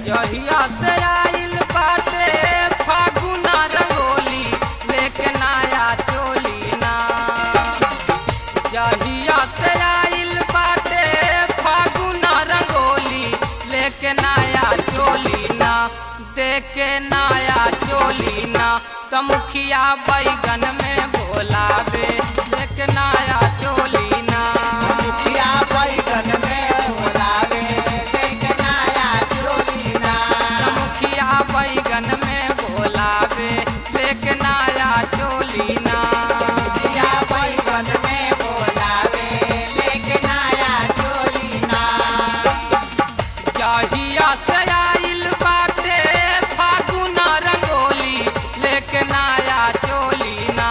जहिया से आइल बाटे फागुना रंगोली लेके नया चोली ना जहिया से आइल बाटे फागुना रंगोली लेके नया चोली ना देके नया चोली ना तमुखिया बैगन में बोलावे लेके नया चोली ना मुखिया बैगन में बोलावे लेके नया चोली ना मुखिया बैगन में बोलावे लेके नया चोली ना मुखिया बैगन में बोलावे लेके नया चोली ना जहिया से आइल बाटे फागुना रंगोली लेके नया चोली ना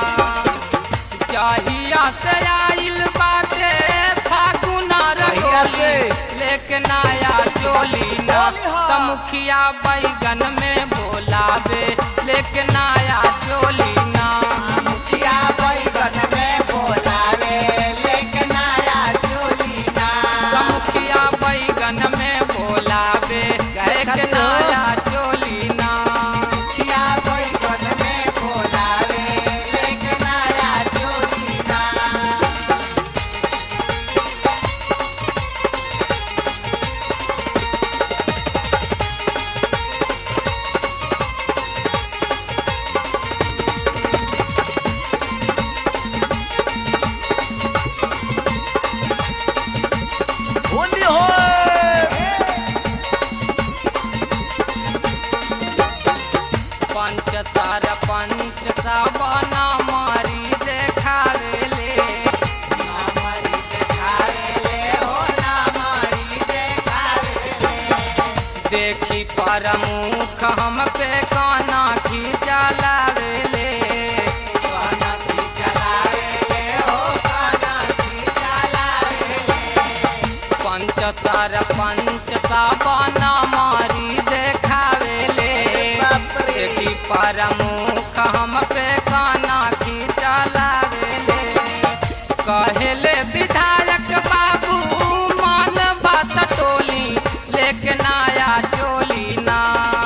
जहिया से आइल बाटे फागुना रंगोली लेके नया चोली ना तमुखिया बैगन में बोलावे लेके नया चोली ना मुखिया बैगन में बोलावे लेके नया चोली ना मुखिया बैगन में बोलावे लेके नया चोली ना मुखिया बैगन में बोलावे लेके नया चोली ना होली हो पंच सार पंच साबना मारी देखावेले नामरी देखावे ले हो नामरी देखावे ले देखी परमुख हम पे काना खींचा लावेले काना की चलावे ले हो काना की चलावे ले पंच सार पंच साबना मारी देखावेले देखी परमुख हम पे काना खींचा लावेले कहेले विधायक बाबू मान बात टोली लेके नया चोली ना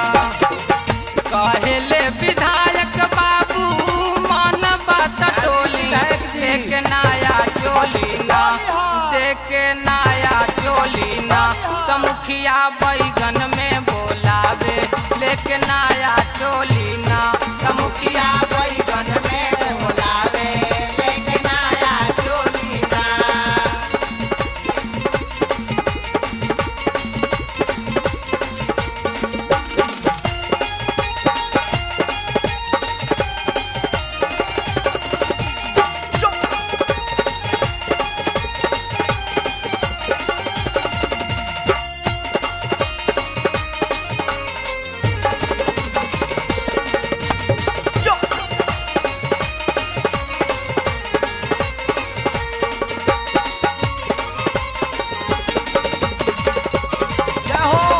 कहेले विधायक बाबू मान बात टोली लेके नया चोली ना देके नया चोली ना तमुखिया बैगन में बोलावे लेके नया चोली ना तमुखिया मुखिया बैगन में बोलावे लेके नया चोली ना क्या हो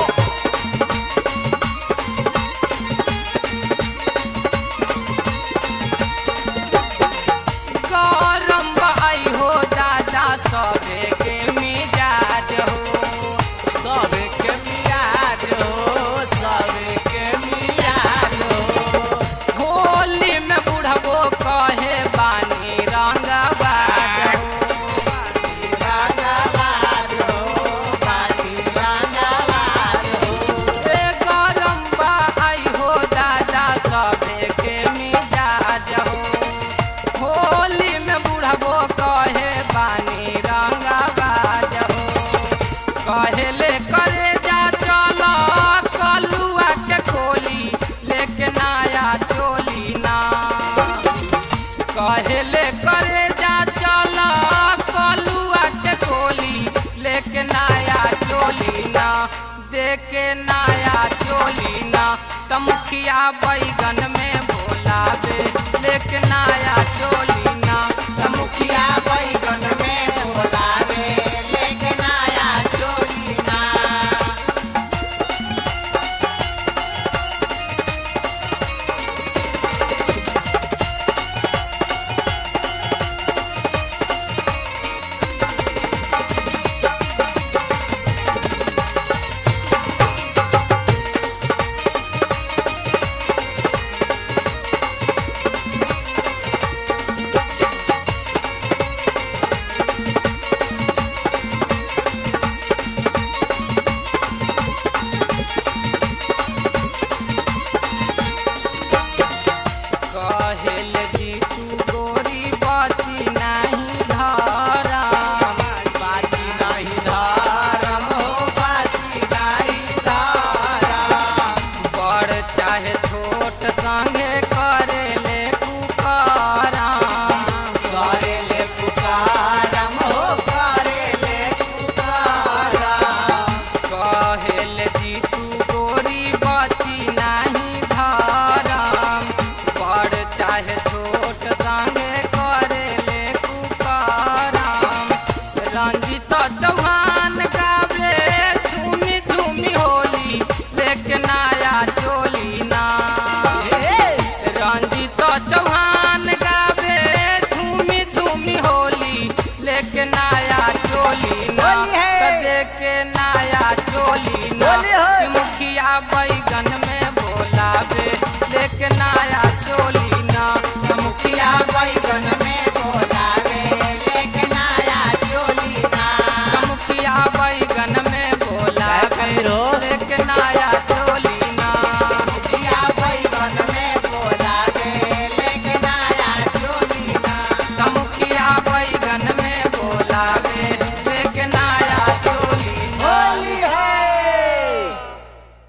गरम बाई हो दादा सबे के मिजाज हो सबे के मियाद हो सबे के मियाद हो होली में बुढ़बो कहे बानी रंगबाज हो रंगवार हो बानी रंगवार हो ए गरम बाई हो दादा सबे के मिजाज हो होली में बुढ़बो कहे बानी रंगबाज हो कहेले करे जा चलो कलुआ के खोली लेके नया चोली ना कहेले करे जा चलो कलुआ के खोली लेके नया चोली ना देके नया चोली ना तमुखिया बैगन में बोलावे लेके नया चोली ना मुखिया बैगन में बोलावे लेके नया चोली ना नया चोली ना बोली है। कि मुखिया बैगन में बोलावे लेके नया चोली ना कि मुखिया बैगन में बोलावे लेके नया चोली ना कि मुखिया बैगन में बोलावे खातिर हो? लेके